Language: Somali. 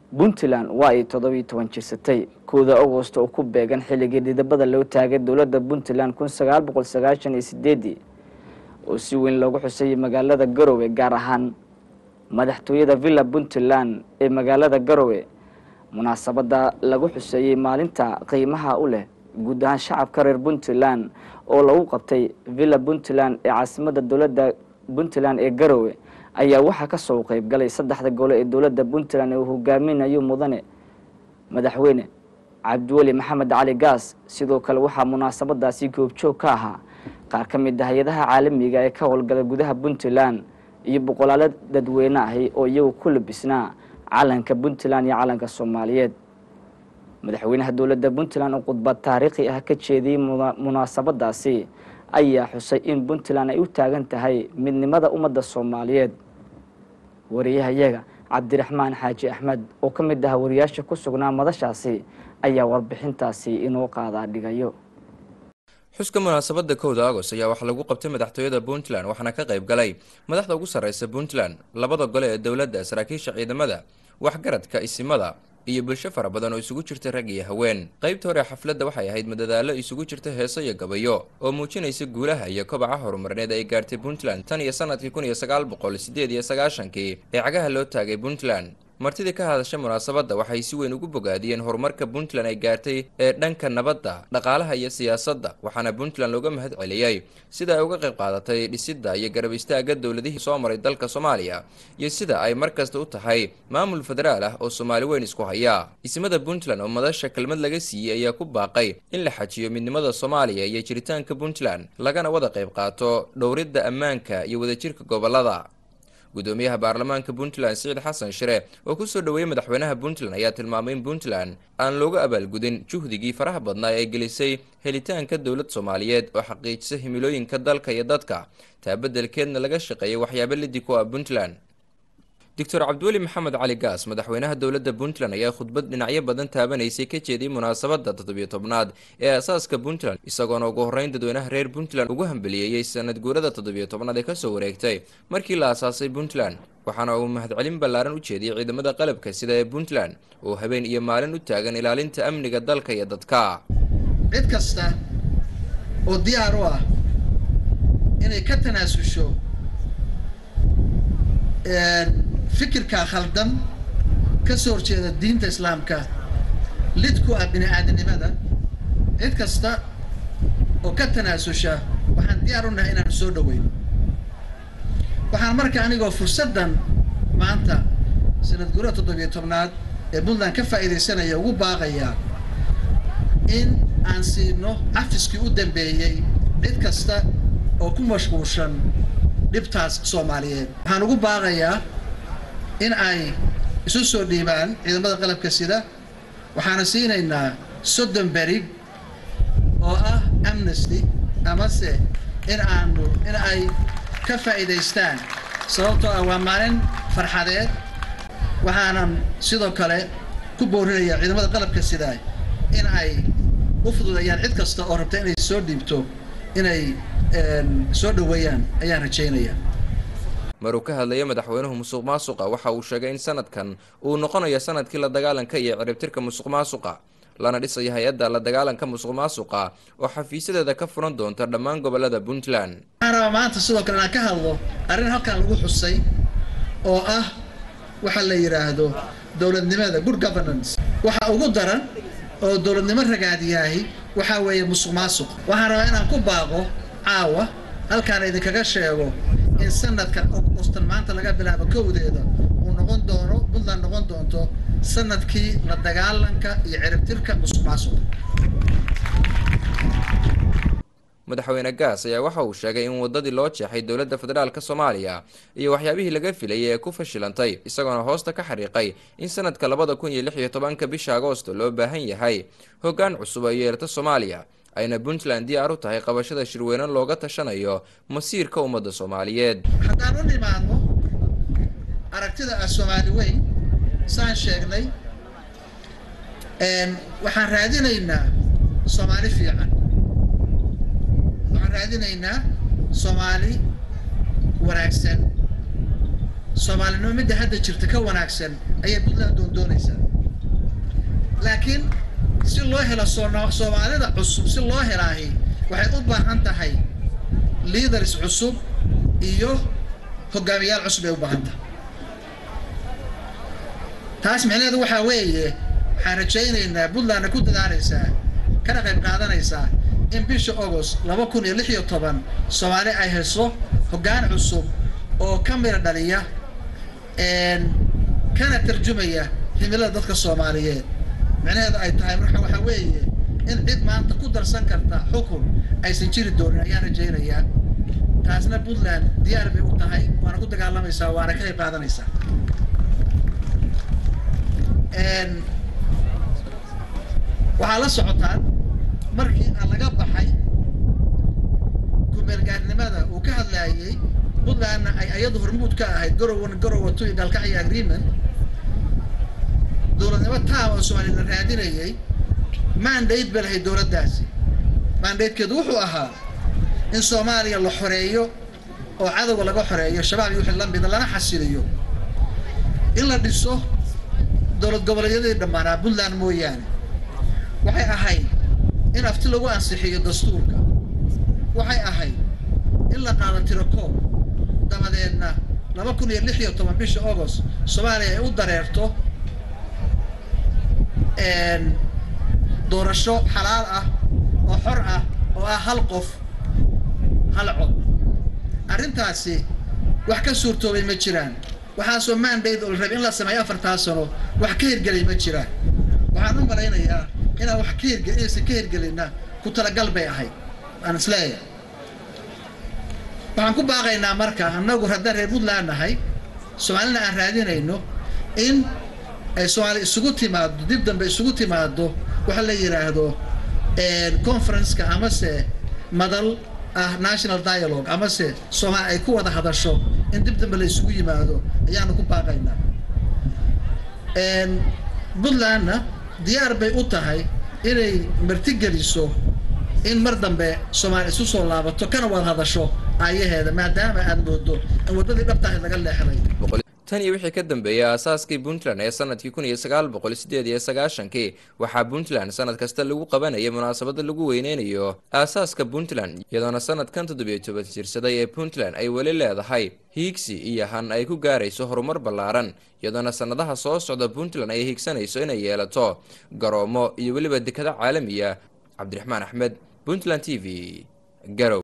puntland waa ay toddobiiyo toban jirsatay kowda agost oo ku beegan xilligii dhidabada loo taagay dowladda puntland kun sagaal boqol sagaashan iyo sideedii oo si weyn loogu xusayay magaalada garowe gaar ahaan madaxtooyada villa puntland ee magaalada garowe munaasabadda lagu xuseeyey maalinta qiimaha u leh guud ahaan shacabka reer puntland oo lagu qabtay villa puntland ee caasimada dowladda puntland ee garowe ayaa waxaa ka soo qeyb galay saddexda gole ee dowladda puntland ee uu hogaaminayo mudane madaxweyne cabdiweli maxamed cali gaas sidoo kale waxaa munaasabadaasi goobjoog ka ahaa qaar ka mid ah hay-adaha caalamiga ee ka howlgala gudaha puntland iyo boqolaalo dadweyne ahi oo iyagu ku labisnaa calanka puntland iyo calanka soomaaliyeed madaxweynaha dowladda puntland oo khudbad taariikhi ah ka jeediyey munaasabadaasi ayaa xusay in puntland ay u taagan tahay midnimada ummadda soomaaliyeed wariyahayaga cabdiraxmaan xaaji axmed oo ka mid ah wariyaasha ku sugnaa madashaasi ayaa warbixintaasi inoo qaadaa dhigayo xuska munaasabada kowda agost ayaa waxaa lagu qabtay madaxtooyada puntland waxaana ka qayb galay madaxda ugu sarreysa puntland labada gole ee dowladda saraakiisha ciidamada waxgaradka isimada iyo bulsho fara badan oo isugu jirta rag iyo haween qaybta hore xafladda waxay ahayd madadaalo isugu jirta heeso iyo gabayo oo muujinaysa guulaha iyo kobaca horumarneed ay gaartay puntland tan iyo sanadkii kun iyo sagaal boqol sideed iyo sagaashankii ee cagaha loo taagay puntland martidii ka hadashay munaasabadda waxay si weyn ugu bogaadiyeen horumarka puntland ay gaartay ee dhanka nabadda dhaqaalaha iyo siyaasadda waxaana puntland looga mahad celiyey sida ay uga qayb qaadatay dhisidda iyo garab istaagga dowladihii soo maray dalka soomaaliya iyo sida ay mar kasta u tahay maamul federaal ah oo soomaali weyn isku haya ismada puntland oo madasha kelmad laga siiyey ayaa ku baaqay in la xajiyo midnimada soomaaliya iyo jiritaanka puntland lagana wada qayb qaato dhowridda ammaanka iyo wadajirka gobolada gudoomiyaha baarlamaanka puntland siciid xasan shire oo kusoo dhoweeyey madaxweynaha puntland ayaa tilmaamay in puntland aan looga abaalgudin juhdigii faraha badnaa ee gelisay helitaanka dowlad soomaaliyeed oo xaqiijisa himilooyinka dalka iyo dadka taa beddelkeedna laga shaqeeyay waxyaabo lidi ku ah puntland doctor cabdiweli maxamed cali gaas madaxweynaha dowladda puntland ayaa khudbad dhinacyo badan taabanaysay ka jeediyey munaasabadda toddobiyo tobnaad ee aasaaska puntland isagoona ugu horreyn dadweynaha reer puntland ugu hambeliyeeyey sanad guurada toddobiyo tobnaad ee kasoo wareegtay markii la aasaasay puntland waxaana uu mahadcelin ballaaran u jeediyey ciidamada qalabka sida ee puntland oo habeen iyo maalin u taagan ilaalinta amniga dalka iyo dadka cid kasta oo diyaar u ah inay ka tanaasusho fikirka khaldan ka soo horjeeda diinta islaamka lid ku ah bini aadamnimada cid kasta oo ka tanaasusha waxaan diyaar u nahay inaan soo dhaweyno waxaan marka anigoo fursaddan maanta sanad guurada toddobiyo tobnaad ee puntland ka faa'iidaysanaya ugu baaqayaa in aan siino cafiskii u dambeeyey cid kasta oo ku mashquulshan dhibtaas soomaaliyeed waxaan ugu baaqayaa in ay isu soo dhiibaan ciidamada qalabka sida waxaana siinaynaa soddon berig oo ah amnesty amase in aanu in ay ka faa'iidaystaan sababtoo ah waa maalin farxadeed waxaanan sidoo kale ku boorinayaa ciidamada qalabka sida in ay u fududeeyaan cid kasta oo rabta inay soo dhiibto inay soo dhoweeyaan ayaan rajaynayaa maruu ka hadlaya madaxweynuhu musuq maasuqa waxa uu sheegay in sanadkan uu noqonayo sanadkii la dagaalanka iyo ciribtirka musuq maasuqa lana dhisayo hay-adda la dagaalanka musuq maasuqa oo xafiisyadeeda ka furan doonta dhammaan gobolada puntland waxaan rabaa maanta sidoo kale inaan ka hadlo arrin halkan lagu xusay oo ah waxa la yidhaahdo dowladnimada good governance waxa ugu daran oo dowladnimo ragaadiyaahi waxaa weeye musuq maasuq waxaan rabaa inaan ku baaqo caawa halkaan idinkaga sheego in sanadkan ogostan maanta laga bilaabo kowdeeda uu noqon doono puntland noqon doonto sanadkii la dagaalanka iyo ciribtirka musuq maasuqa madaxweyne gaas ayaa waxa uu sheegay in wadadii loo jeexay dowladda federaalka soomaaliya iyo waxyaabihii laga filayay ee ku fashilantay isagoona hoosta ka xariiqay in sanadka labada kun iyo lix iyo tobanka bisha agoosto loo baahan yahay hoggaan cusub ay yeelata soomaaliya ayna puntland diyaar u tahay qabashada shirweyne looga tashanayo masiirka ummadda soomaaliyeed haddaan u nimaadno aragtida ah soomaali weyn saan sheegnay waxaan raadinaynaa soomaali fiican waxaan raadinaynaa soomaali wanaagsan soomaalinimo midda hadda jirta ka wanaagsan ayay puntland doondoonaysaa laakiin si loo helo soomaalida cusub si loo helaahi waxay u baahan tahay leaders cusub iyo hogaamiyaal cusub ay u baahan tahay taas micnaheedu waxaa weeye waxaan rajaynaynaa puntlandna ku dadaalaysaa kana qayb qaadanaysaa in bisha agost laba kun iyo lix iyo toban soomaali ay hayso hoggaan cusub oo ka mira dhaliya kana tarjumaya himilada dadka soomaaliyeed micnaheedu ay tahay marka waxaa weeye in cid maanta ku darsan karta xukun aysan jiri doonin ayaan rajaynayaa taasna puntland diyaar bay u tahay waana ku dagaalamaysaa waana ka qayb qaadanaysaa waxaa la socotaan markii aan laga baxay kumeelgaarnimada uu ka hadlaayay puntlandna ay ayadu hormuud ka ahayd garowan garowa tu iyo gaalkacyo agreement dowladnimo taam oo soomaaliya la raadinayay mandate ba lahayd dowladdaasi mandatekeedu wuxuu ahaa in soomaaliya la xoreeyo oo cadowga laga xoreeyo shabaab iyo wixii lamida lana xasiliyo in la dhiso dowlad goboleedyadii dhammaanaa puntland mooyaane waxay ahayd in afti lagu ansixiyo dastuurka waxay ahayd in la qaado tirokoob dabadeedna laba kun iyo lix iyo toban bisha agost soomaaliya ay u dareerto doorasho xalaal ah oo xor ah oo ah hal qof hal cod arrintaasi wax ka suurtoobay ma jiraan waxaasoo mandate oo la rabay in la sameeyo afartaa sano wax ka hirgelay ma jiraan waxaan u malaynayaa inaan wax ka hirgel inaysan ka hirgelinna ku talagal bay ahayd aan isleeyahay waxaan ku baaqaynaa marka annagu haddaan reer puntland nahay soomaalina aan raadinayno in ay soomaali isugu timaado dib dambe isugu timaado waxa la yidhaahdo conferenceka amase madal ah national dialogue amase soomaali ay ku wada hadasho in dib dambe la isugu yimaado ayaanu ku baaqaynaa puntlandna diyaar bay u tahay inay martigeliso in mar dambe soomaali isu soo laabato kana wada hadasho aayaheeda maadaama aad moodo in waddadii dhabtahay laga leexday tan iyo wixii ka dambeeyay aasaaskii puntland ee sanadkii kun iyo sagaal boqol sideed iyo sagaashankii waxaa puntland sanad kasta lagu qabanayay munaasabada lagu weyneynayo aasaaska puntland iyadoona sanadkan toddobiyo toban jirsaday ee puntland ay weli leedahay hiigsi iyo han ay ku gaarayso horumar ballaaran iyadoona sanadaha soo socda puntland ay hiigsanayso inay yeelato garoomo iyo weliba dekado caalamiya cabdiraxmaan axmed puntland t v garow